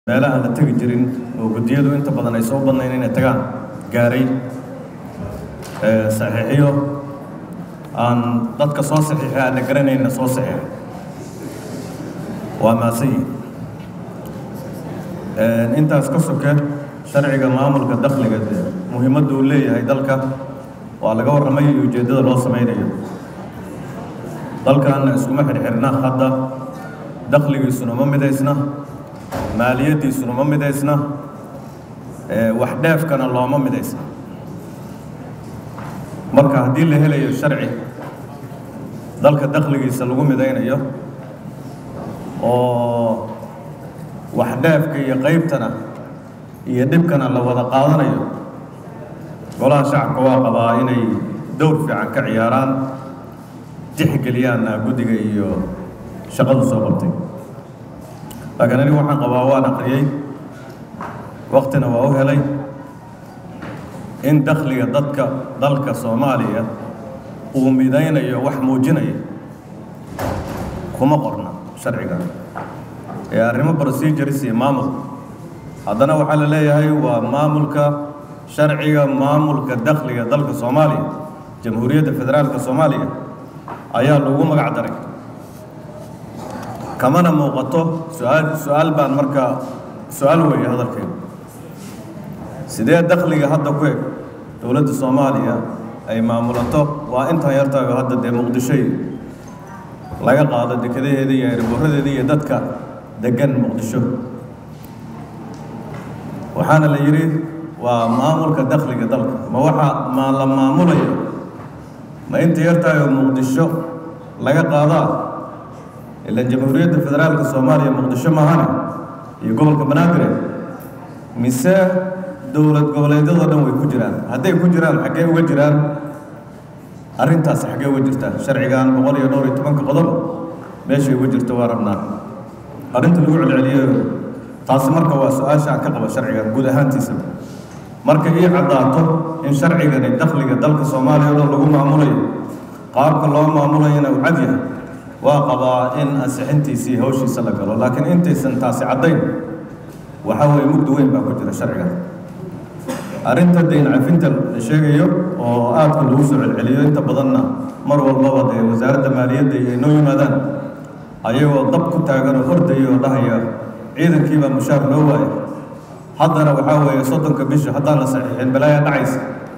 meelaha la tegi jirin oo guddiyadu inta badan ay soo badnayn inay tagaan gaaray saxiixiyo aan dadka soo saxiixay aana garanayna soo saxiixay waa maasiyi intaas ka soke sharciga maamulka dakhliga muhiimadda uu leeyahay dalka waa laga warramay iyo ujeeddada loo samaynayo dalkan iskuma xirxirna hadda dakhligiisuna ma midaysna maaliyaddiisuna ma midaysna wax dheefkana looma midaysna marka haddii la helayo sharci dalka dakhligiisa lagu midaynayo oo wax dheefka iyo qaybtana iyo dhibkana la wada qaadanayo golaha shacabka waa qabaa inay dowr fiican ka ciyaaraan tixgeliyaanna guddiga iyo shaqadu soo qabtay laakiin anigu waxaan qabaa waan aqriyey waktina waa u helay in dakhliga dadka dalka soomaaliya uu midaynayo wax muujinaya kuma qorna sharciga ee arrimo procedures iyo maamul haddana waxaa la leeyahay waa maamulka sharciga maamulka dakhliga dalka soomaaliya jamhuuriyadda federaalka soomaaliya ayaa lagu magac daray kamana muuqato su-aal su-aal baan markaa su-aal weeye hadalkeedu sidee dakhliga hadda ku eg dowladda soomaaliya ay maamulato waa intan yartaayo hadda dee muqdishoy laga qaado dekadaheeda iyo erburadeeda iyo dadka degan muqdisho waxaana la yidhi waa maamulka dakhliga dalka ma waxa ma la maamulayo ma inta yartaayo muqdisho laga qaadaa ilaan jamhuuriyadda federaalka soomaaliya muqdisho maahane iyo gobolka banaadir mise dowlad goboleedyadoo dhan way ku jiraan hadday ku jiraan xaggee uga jiraan arrintaas xaggee uga jirtaa sharcigan boqol iyo dhowr iyo tobanka qodob meeshay uga jirto waa rabnaa arrinta lagu celceliyo taasi marka waa su-aasha aan ka qaba sharcigan guud ahaantiisa marka ii caddaato in sharcigani dakhliga dalka soomaaliya o dhan lagu maamulayo qaabka loo maamulayana uu cad yahay waa qabaa in ansixintiisii hawshiisa la galo laakiin intaysan taasi caddayn waxaa weeye mugdi weyn baa ku jira sharciga arrinta dayn cafinta la sheegayo oo aadka lagu soo celceliyo inta badanna mar walbaba dee wasaaradda maaliyadda iyo inoo yimaadaan ayagoo dab ku taagan oo ordaya oo dhahaya ciidankiibaa mushaar loo waaya haddana waxaa weeye soddonka bisha haddaan la saxiixin balaaya dhacaysa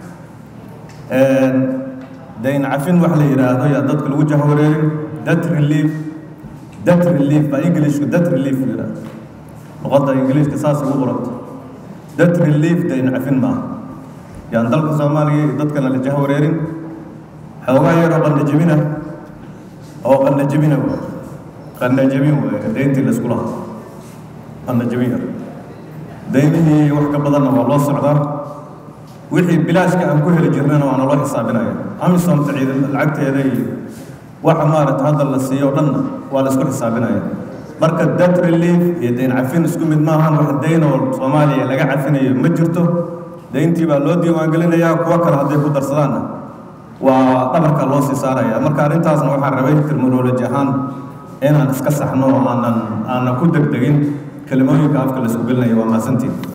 dayn cafin wax la yidhaahdo yaa dadka lagu jahwareerin dat relief dat relief baa englishku dat relief la yidhahdo luqadda ingiliishka saas ugu qoranta dat relief dayn cafin maaha yaan dalka soomaaliya iyo dadkana la jahwareerin xoogaa yaroo qandajebina oo qandajebina w qandajebin wey dayntii laysku lahaa qandajebin yar daynihii wax ka badanna waa loo socdaa wixii bilaashka aan ku heli jirnana waana loo xisaabinaya amisomta ciidan lacagteeda iyo waxa maaragta hadda la siiyo o dhanna waa la isku xisaabinaya marka dat relief iyo dayn cafin isku mid maahan wax dayn oo soomaaliya laga cafinayo ma jirto dayntii baa loo diiwaangelinayaa kuwo kale hadday ku darsadaanna waa dhabarka loo sii saaraya marka arrintaasna waxaan rabay terminoloji ahaan inaan iska saxno oo aanan aanan ku degdegin kelimooyinka afka la isku gelinayo waa mahadsantiin